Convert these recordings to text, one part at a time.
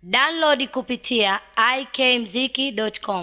Download kupitia ikmziki.com.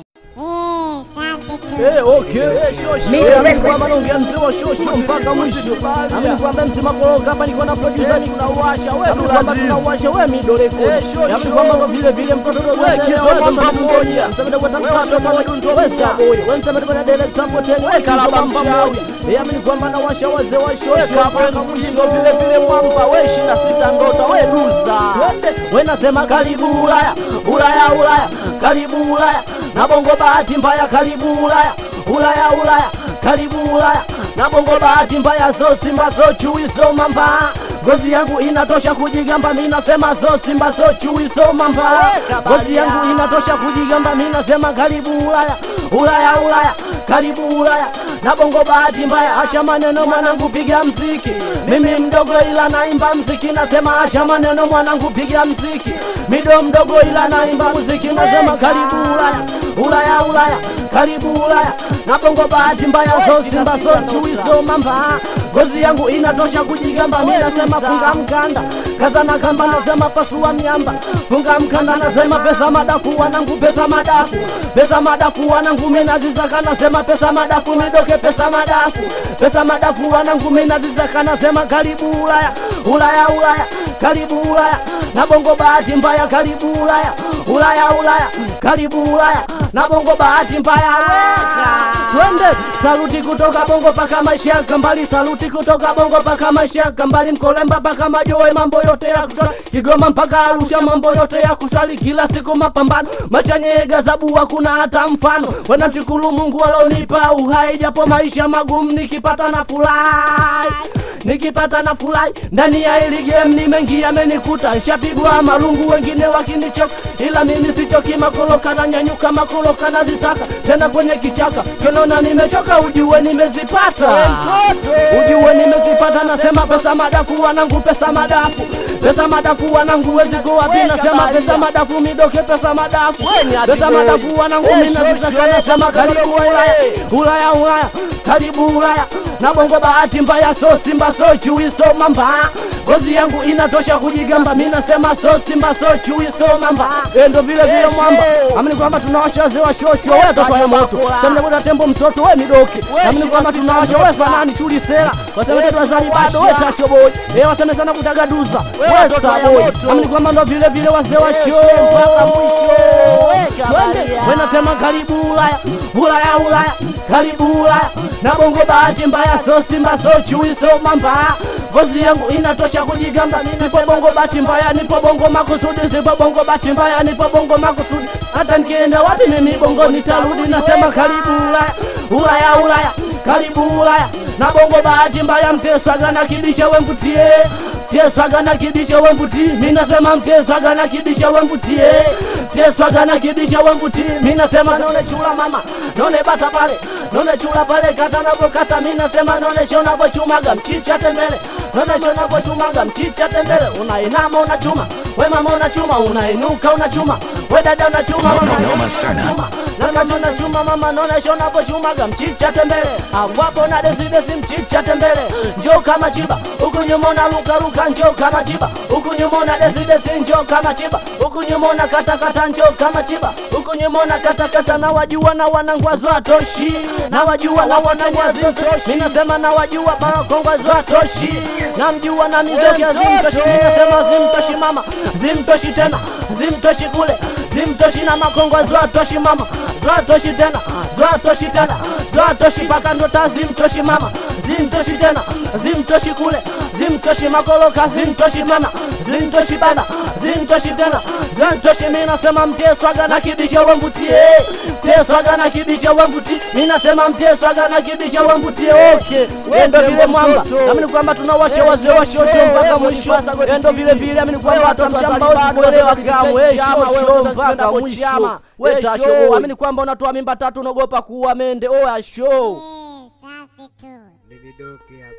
Eh, okay. Mimi kwamba naongea mzima shosho mpaka mwisho. Amini kwamba msima koroga hapa niko na producer ni tunauasha. Wewe kwamba tunauasha wewe midole kwa. Amini kwamba ndo vile vile mtoto ndo wewe kisoma mmoja. Msema ndo kutafuta kama dundo westa. Wewe msema ndo na director kwa tena wewe kalaba mmoja. Eh, amini kwamba nawasha wazee wa shosho mpaka mwisho vile vile mwamba wewe 26 ngota wewe duza. Wewe nasema karibu Ulaya. Ulaya Ulaya. Karibu Ulaya. Na bongo bahati mbaya karibu Ulaya. Ulaya Ulaya. Karibu Ulaya. Na bongo bahati mbaya so simba so chui so mamba. Ngozi yangu inatosha kujigamba, mimi nasema so simba so chui so mamba. Ngozi yangu inatosha kujigamba, mimi nasema karibu Ulaya. Ulaya Ulaya. Karibu Ulaya. Na bongo bahati mbaya, acha maneno mwanangu, piga mziki. Mimi mdogo ila naimba mziki, nasema acha maneno mwanangu, piga mziki. Mido mdogo ila naimba muziki, nasema karibu Ulaya. Ulaya Ulaya. Karibu Ulaya. Na bongo bahati mbaya, so simba so chui so mamba. Ngozi yangu inatosha kujigamba, mimi nasema funga mkanda. Kaza na kamba, nasema pasua miamba. Funga mkanda, nasema pesa madafu, wanangu pesa madafu. Pesa madafu, wanangu mimi nazizaka, nasema pesa madafu, midoke pesa madafu. Pesa madafu, wanangu mimi nazizaka, nasema karibu Ulaya. Ulaya Ulaya. Karibu Ulaya. Na bongo bahati mbaya, karibu Ulaya. Ulaya Ulaya. Karibu Ulaya. Na bongo bahati mbaya. Twende saluti kutoka bongo paka maisha ya kambali, saluti kutoka bongo paka maisha ya kambali, Mkolemba paka Majoe, mambo yote ya kusali, Kigoma mpaka Arusha, mambo yote ya kusali, kila siku mapambano, machanye gazabu hakuna hata mfano, wanamshukuru Mungu alonipa uhai, japo maisha magumu, nikipata na furahi nikipata na furahi ndani ya hili game ni mengi yamenikuta, nshapigwa marungu wengine wakinichoka, ila mimi sichoki, makoloka na nyanyuka, makoloka na zisaka tena kwenye kichaka, kenona nimechoka, ujue nimezipata, ujue nimezipata, nasema pesa madafu wanangu, pesa madafu pesa madafu wanangu, wezi kuwapi, nasema pesa madafu midoke, pesa madafu pesa madafu wanangu, mimi nazitaka, nasema karibu Ulaya, Ulaya, Ulaya, karibu Ulaya na bongo bahati mbaya, so simba so chui so mamba, ngozi yangu inatosha kujigamba, mimi nasema so simba so chui so mamba, eh, ndo vile vile mwamba, amini kwamba tunawasha wazee wa shosho, wewe toto ya moto, samna tembo mtoto, wewe midoki, amini kwamba tunawasha wewe fanani chuli sera, waseme wetu wazali bado, wewe tasho boy, eh, waseme sana kutaga duza, wewe taboy, amini kwamba ndo vile vile wazee wa shosho mpaka mwisho, twende, wewe nasema karibu Ulaya, Ulaya, Ulaya, karibu Ulaya, na bongo bahati mbaya, so simba so chui so mamba, ngozi yangu inatosha kujigamba, nipo bongo bahati mbaya, nipo bongo makusudi, sipo bongo bahati mbaya, nipo bongo makusudi, hata nikienda wapi mimi bongo nitarudi, nasema karibu Ulaya, Ulaya, Ulaya, karibu Ulaya, na bongo bahati mbaya, mzee swaga na kibisha wemvutie teswaga na kibisha wemvuti, mimi nasema mteswaga na kibisha wemvutie, teswaga na kibisha wemvuti, mimi nasema naone chula mama, naone bata pale, naone chula pale kata navokata, mimi nasema naone shona vochumaga mchicha tembele, naone shona vochumaga mchicha tembele, unainama unachuma, we mama unachuma, unainuka unachuma, we dada unachuma, mama unachuma Nana unachuma mama naona shona vochumaga mchicha tembele, awapo na desi desi mchicha tembele, njoo kama chiba huku nyuma unaruka ruka, njoo kama chiba huku nyuma una desi desi, njoo kama chiba huku nyuma una kata kata, njoo kama chiba huku nyuma una kata kata, na wajua na wanangwazo atoshi, na wajua na wanangwazo atoshi, mimi nasema na wajua barakongwazo atoshi, na mjua na mizogi zimtoshi, mimi nasema zimtoshi mama, zimtoshi tena, zimtoshi kule, zimtoshi na makongwa zwatoshi mama, zwatoshi tena, zwatoshi tena, zwatoshi paka ndota, zimtoshi mama, zimtoshi tena, zimtoshi kule, zimtoshi makoloka, zimtoshi tena, zimtoshi bana, zimtoshi tena, zimtoshi mimi nasema mteswaga na kibisha wamvutie, mteswaga na kibisha wamvutie, mimi nasema mteswaga na kibisha wamvutie, okay, endo vile mwamba, amini kwamba tunawasha wazee wa shosho mpaka mwisho, endo vile vile amini kwamba watu mshamba usikuelewa kamwe, shosho mpaka mwisho, weta show, amini kwamba unatoa mimba tatu unaogopa kuua mende, oya show Safi tu. Lividoki